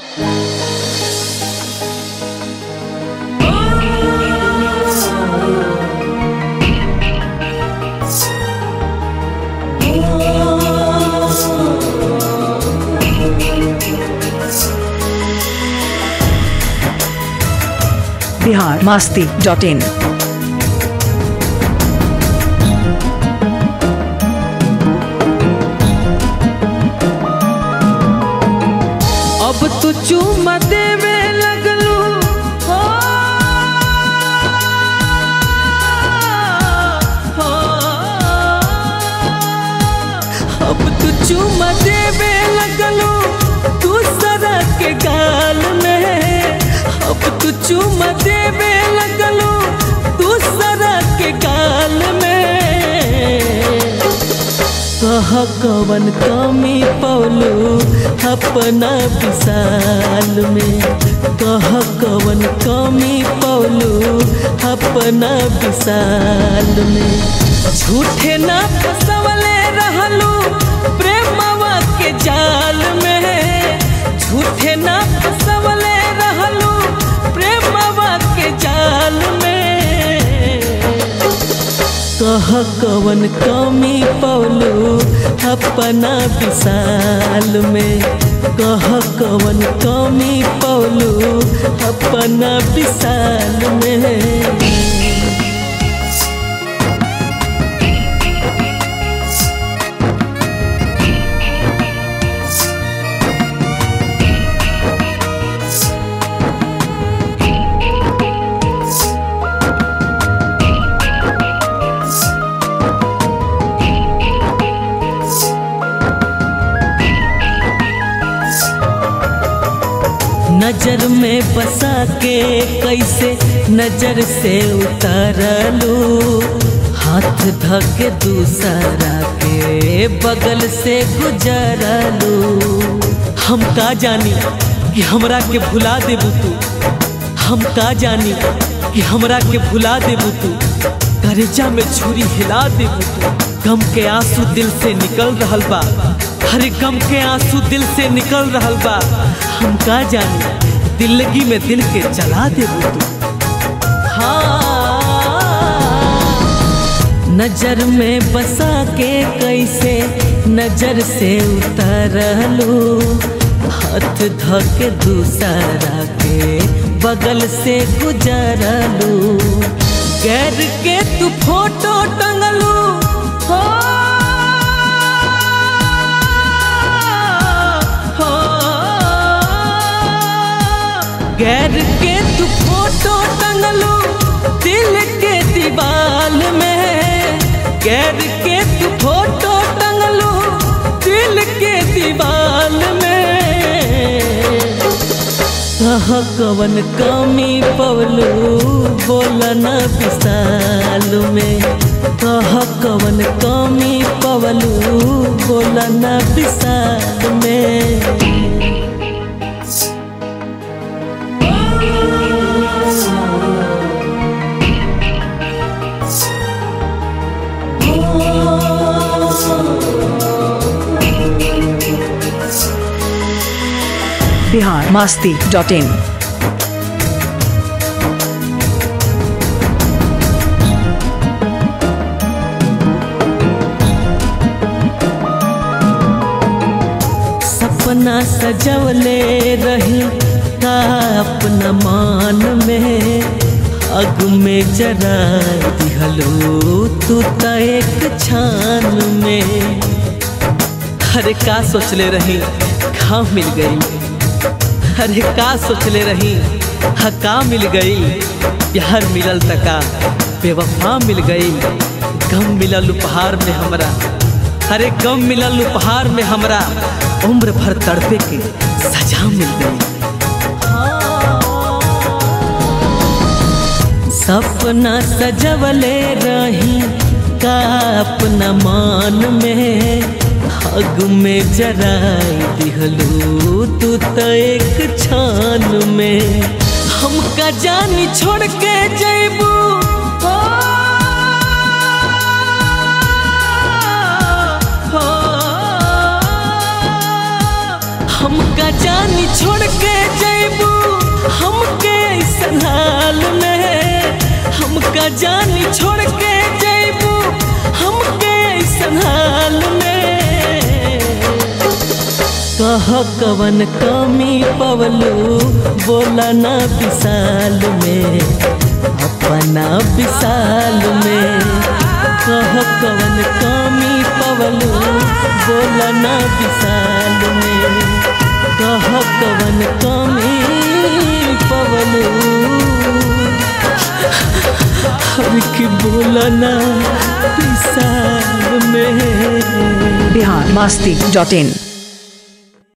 Bihar Masti dot इन अब तो चुमा देवे लगलू हो, हो, अब तो चुमा देवे लगलू दूसरा के गाल में अब तो चुमा देवे लगलू दूसरा के गाल में कह कवन कमी पौलू अपना विशाल में कह कवन कमी पौलू अपना विशाल में झूठे ना फसवले रहलू प्रेमवा के जाल में झूठे ना फसवले रहलू प्रेमवा के जाल में कह कवन कमी पौलू अपना विशाल में कह कवन कमी पौलू अपना विशाल में नजर में बसा के कैसे नजर से उतारलू हाथ धके दूसरा के बगल से गुजरलू हम का जानी कि हमरा के भुला देबू तू हम का जानी कि हमरा के भुला देबू तू करेजा में छुरी हिला देबू तू गम के आंसू दिल से निकल रहल बा हर गम के आंसू दिल से निकल रहल बा हम का जानी दिल्लगी में दिल के जला देबू तू हाँ नजर में बसा के कैसे नजर से उतरलू हाथ धके दूसरा के बगल से गुजरलू गैर के तू फोटो टंगलू हो हो गैर के तू फोटो टंगलू दिल के दीवाल में गैर के तू फोटो टंगलू दिल के दीवाल में कह कवन कमी पवलू बोलन विशाल में कह कवन कमी पवलू बोलन विशाल में बिहार मास्ती डॉट इन सपना सजवले रही का अपना मान में अग में जरा दिहलो तू त एक छान में अरे का सोचले रही घाव मिल गई अरे का सोचले रही हा का मिल गई प्यार मिलल तका बेवफा मिल गई गम मिलल उपहार में हमरा अरे गम मिलल उपहार में हमरा उम्र भर तड़पे के सजा मिल गई सपना सजवले रही का अपना मान में हग में जराई दिहलू तू तो एक छान में हमका जानी छोड़ के जैबू हो, हो, हमका जानी छोड़ के जानी छोड़ के जैबू हमके ऐसन हाल में कह कवन कमी पवलू बोला ना विशाल में अपना विशाल में कह कवन कमी पवलू बोला ना विशाल में कह कवन कमी पवलू हर की बोला ना विशाल में बिहार मस्ती डॉट इन